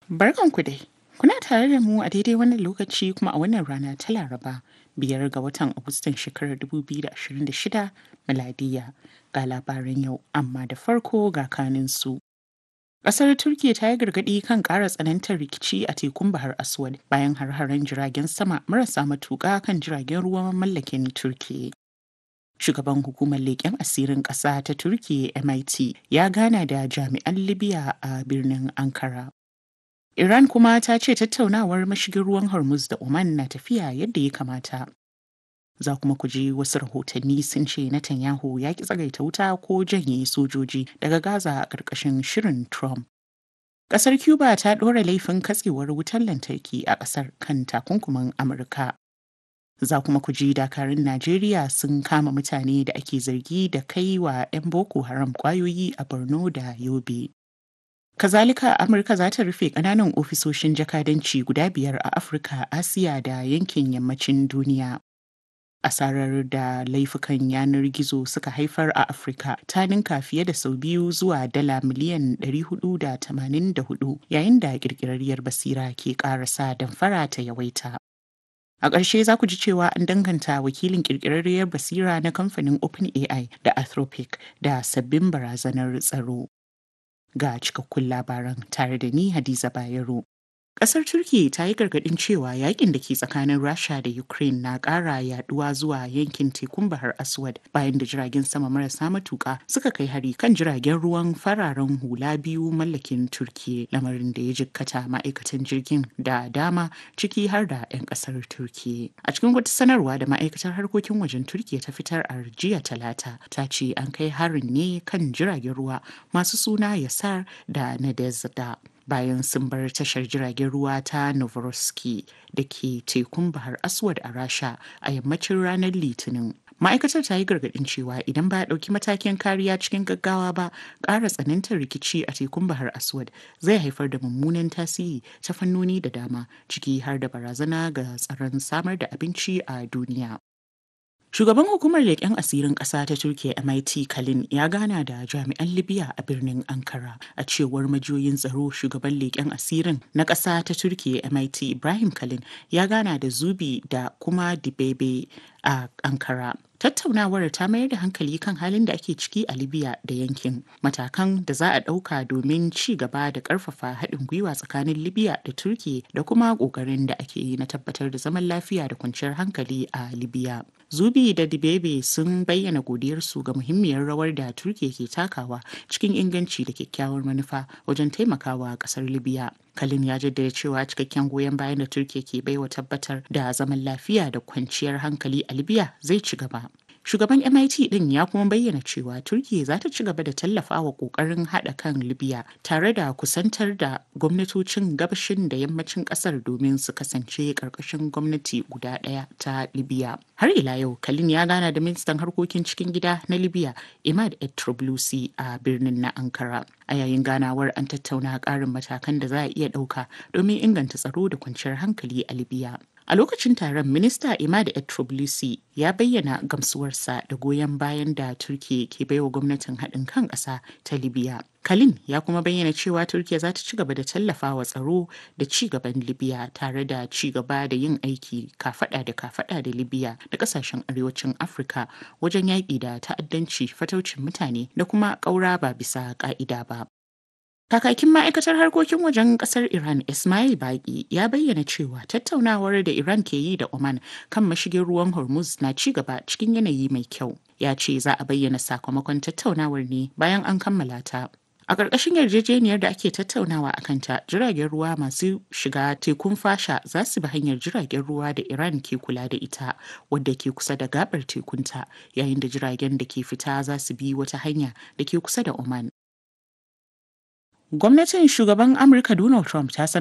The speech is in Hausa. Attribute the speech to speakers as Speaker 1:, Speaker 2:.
Speaker 1: Barkanku dai. Kuna tare da mu a daidai wannan lokaci kuma a wannan rana ta Laraba biyar ga watan Agustan shekarar 2026 miladiya ga labaran yau amma da farko ga kanin su. Ƙasar Turkiyya ta yi gargaɗi kan ƙara tsanantar rikici a tekun Bahar Aswad bayan har-haren jiragen sama marasa matuƙa kan jiragen ruwan mallakin Turkiyya. Shugaban hukumar leƙen asirin ƙasa ta Turkiyya MIT ya gana da jami'an Libya a birnin Ankara. Iran kuma ta ce tattaunawar mashigin ruwan Hormuz da Oman na tafiya yadda ya kamata. Za kuma ku ji wasu rahotanni sun ce Netanyahu ya ki tsagaita wuta ko janye sojoji daga Gaza a ƙarƙashin shirin Trump. Ƙasar Cuba ta ɗora laifin katsewar wutar lantarki a ƙasar kan takunkumin Amurka. Za kuma ku ji dakarun Najeriya sun kama mutane da ake zargi da kai wa 'yan Boko Haram ƙwayoyi a Borno da Yobe. Kazalika Amurka za ta rufe ƙananan ofisoshin jakadanci guda biyar a Afirka, Asiya da yankin yammacin duniya. Asarar da laifukan yanar gizo suka haifar a Afirka ta ninka fiye da sau biyu zuwa dala miliyan 484 yayin da ƙirƙirarriyar basira ke ƙarasa damfara ta yawaita. A ƙarshe za ku ji cewa an danganta wakilin ƙirƙirarriyar basira na kamfanin OpenAI da Anthropic da sabbin barazanar tsaro. ga cikakkun labaran tare da ni Hadiza Bayero. Ƙasar Turkiyya ta yi gargaɗin cewa yakin da ke tsakanin Rasha da Ukraine na ƙara yaduwa zuwa yankin tekun Bahar Aswad bayan da jiragen sama marasa matuƙa suka kai hari kan jiragen ruwan fararen hula biyu mallakin Turkiyya lamarin da ya jikkata ma'aikatan jirgin da dama ciki har da 'yan ƙasar Turkiyya. A cikin wata sanarwa da ma'aikatar harkokin wajen Turkiyya ta fitar a jiya talata ta ce an kai harin ne kan jiragen ruwa masu suna Yasar da Nadezda. bayan sun bar tashar jiragen ruwa ta Novorossiysk da ke tekun Bahar Aswad a Rasha a yammacin ranar Litinin. Ma'aikatar ta yi gargaɗin cewa idan ba a ɗauki matakin kariya cikin gaggawa ba, ƙara tsanantar rikici a tekun Bahar Aswad zai haifar da mummunan tasiri ta fannoni da dama, ciki har da barazana ga tsaron samar da abinci a duniya. Shugaban hukumar leƙen asirin ƙasa ta Turkiyya MIT Kalin ya gana da jami'an Libya a birnin Ankara. A cewar majiyoyin tsaro shugaban leƙen asirin na ƙasa ta Turkiyya MIT Ibrahim Kalin ya gana da Zubi da kuma Dibebe a Ankara. Tattaunawar ta mayar da hankali kan halin da ake ciki a Libya da yankin, matakan da za a ɗauka domin ci gaba da ƙarfafa haɗin gwiwa tsakanin Libya da Turkiyya da kuma ƙoƙarin da ake yi na tabbatar da zaman lafiya da kwanciyar hankali a Libya. Zubi da Dibebe sun bayyana godiyarsu ga muhimmiyar rawar da Turkiyya ke takawa cikin inganci da kyakkyawar manufa wajen taimakawa ƙasar Libya. Kalin ya jaddada cewa cikakken goyon bayan da Turkiyya ke baiwa tabbatar da zaman lafiya da kwanciyar hankali a Libya zai ci gaba. Shugaban MIT din ya kuma bayyana cewa Turkiyya za ta ci gaba da tallafawa kokarin haɗa kan Libya tare da kusantar da gwamnatocin gabashin da yammacin ƙasar domin su kasance ƙarƙashin gwamnati guda ɗaya ta Libya. Har ila yau, Kalin ya gana da ministan harkokin cikin gida na Libya, Imad Etroblusi a birnin na Ankara. A yayin ganawar an tattauna ƙarin matakan da za a iya ɗauka domin inganta tsaro da kwanciyar hankali a Libya. A lokacin taron, Minista Imad Etroblusi ya bayyana gamsuwarsa da goyon bayan da Turkiyya ke baiwa gwamnatin haɗin kan ƙasa ta Libya. Kalin ya kuma bayyana cewa Turkiyya za ta ci gaba da tallafawa tsaro da ci gaban Libya tare da ci gaba da yin aiki kafada da kafada da Libya da kasashen arewacin Afirka wajen yaƙi da ta'addanci fataucin mutane da kuma ƙaura ba bisa ƙa'ida ba. Kakakin ma'aikatar harkokin wajen kasar Iran Ismail Baki ya bayyana cewa tattaunawar da Iran ke yi da Oman kan mashigin ruwan Hormuz na ci gaba cikin yanayi mai kyau. Ya ce za a bayyana sakamakon tattaunawar ne bayan an kammala ta. A ƙarƙashin yarjejeniyar da ake tattaunawa a kanta, jiragen ruwa masu shiga tekun fasha za su bi hanyar jiragen ruwa da Iran ke kula da ita, wadda ke kusa da gabar tekunta, yayin da jiragen da ke fita za su bi wata hanya da ke kusa da Oman. Gwamnatin shugaban Amurka Donald Trump ta sanar